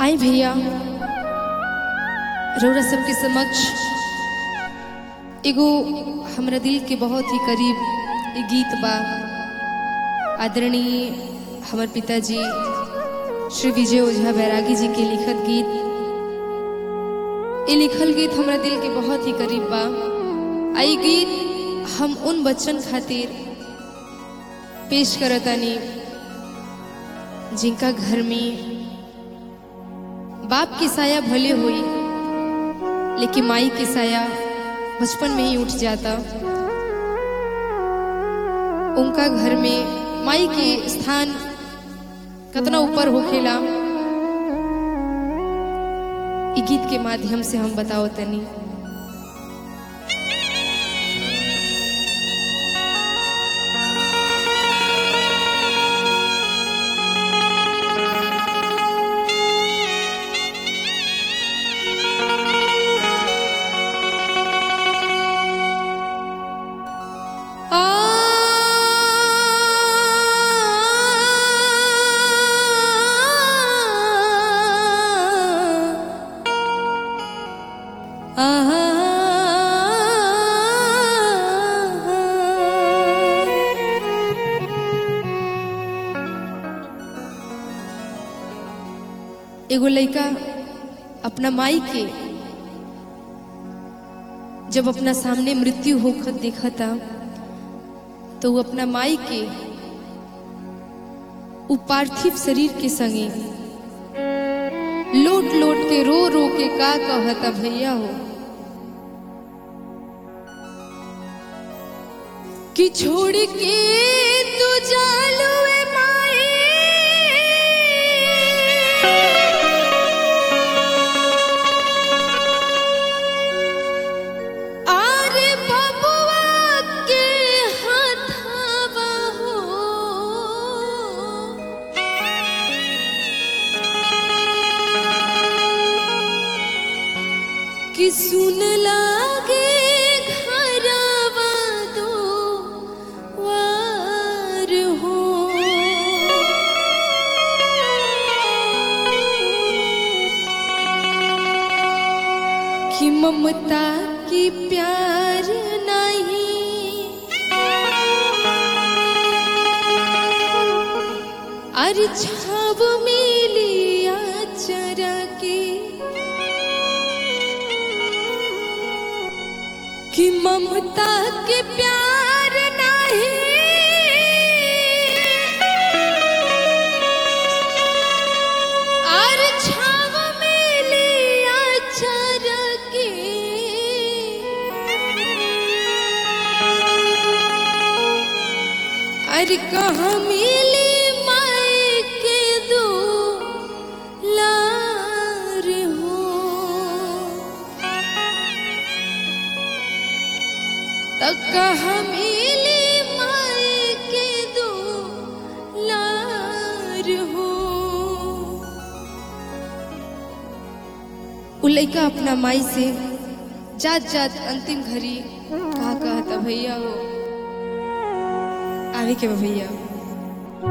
आई भैया रौरा सबके समक्ष एगो हमरा दिल के बहुत ही करीब एक गीत बा आदरणीय हमर पिताजी श्री विजय ओझा बैरागी जी के लिखत गीत ये लिखल गीत हमरा दिल के बहुत ही करीब बा आई गीत हम उन बच्चन खातिर पेश करतानी जिनका घर में बाप की साया भले हुई लेकिन माई की साया बचपन में ही उठ जाता उनका घर में माई के स्थान कितना ऊपर होखेला इ गीत के माध्यम से हम बताओ तनी एगो लड़का अपना माई के जब अपना सामने मृत्यु होकर देखा था तो वो अपना माई के उ पार्थिव शरीर के संगे लोट लोट के रो रो के का कहता भैया हो कि छोड़ के तू जालुए माई आरे बबुआ के हाथवा हो कि सुन लागे घरवा दो वार हो कि ममता की प्यार नहीं अरे छाव मिलिया चरा के कि ममता के प्यार नहीं और छाव मिलिया चरा के अरे कहाँ मिली माई के दो लार हो तक मिली माई के दो लार हो उ लइका अपना माई से जात जात अंतिम घड़ी कहा कहता भैया हो आवे के बा भैया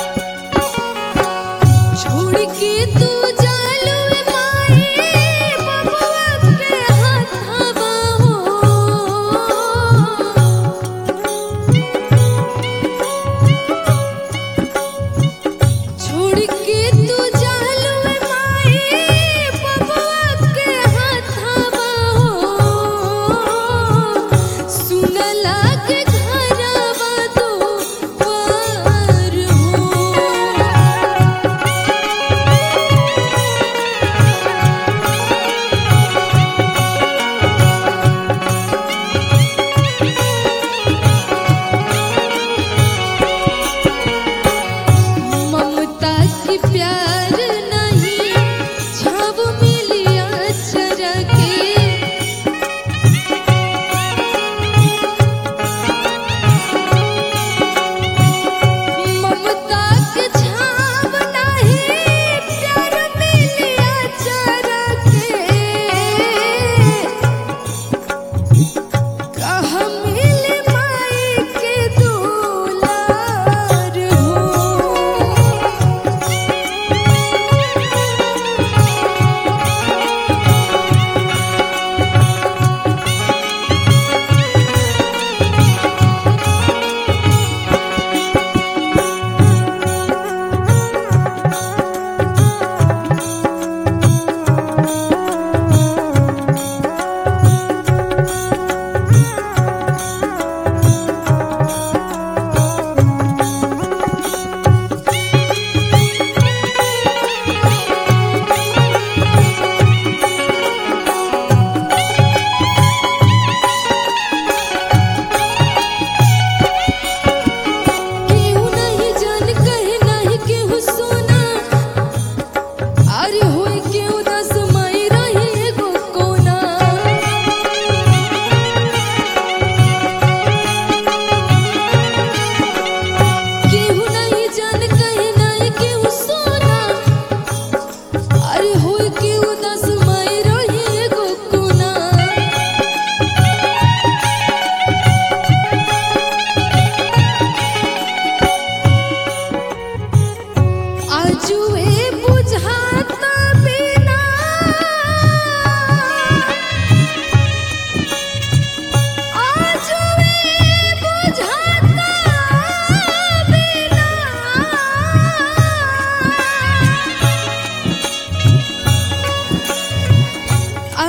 छोड़ के तू जालू माई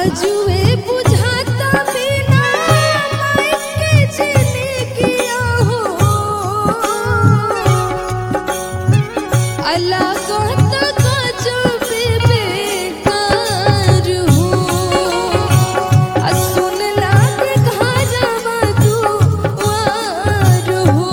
आजुए बुझाता बिना माई के जिंदगिया हो अल्लाह कहता गजब बेकार हो आ सुन लागे घरवा दुआर हो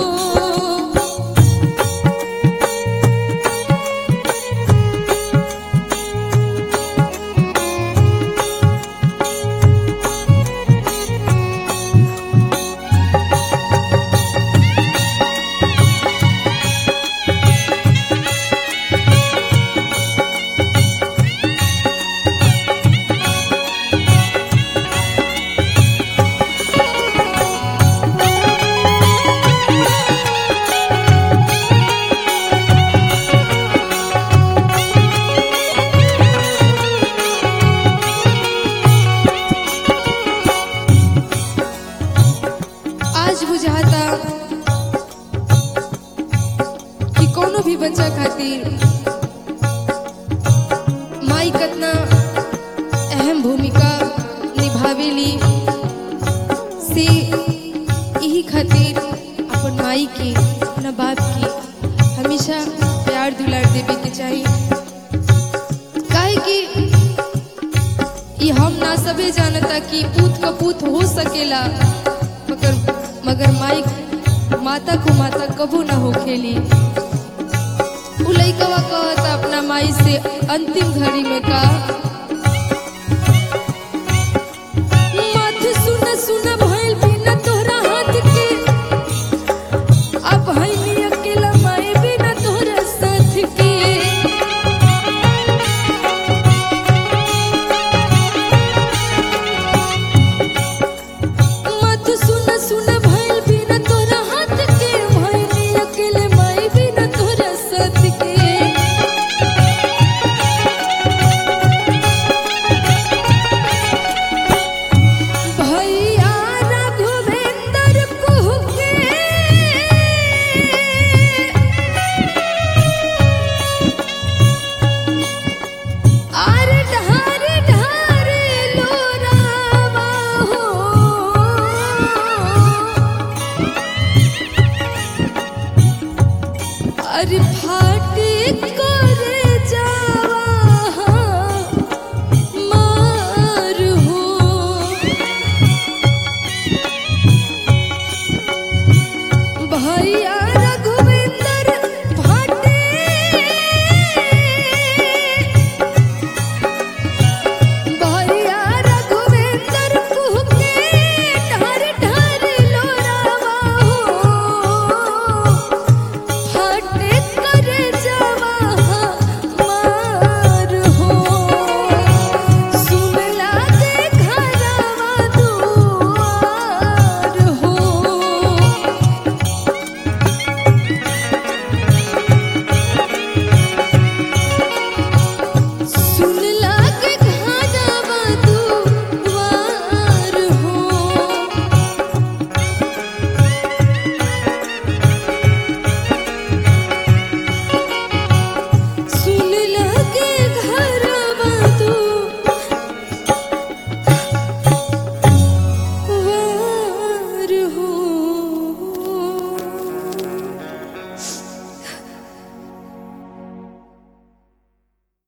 आज बुझाता कि कोनो भी बच्चा खातिर माई कतना अहम भूमिका निभावेली से यही खातिर अपन माई के अपना बाप के हमेशा प्यार दुलार देवे के चाहिए काहे कि ये हम ना सबे जानता कि पूत का पूत हो सकेला मगर मगर माई माता को माता कबू ना हो खेली उ लइकवा कहता अपना माई से अंतिम घड़ी में का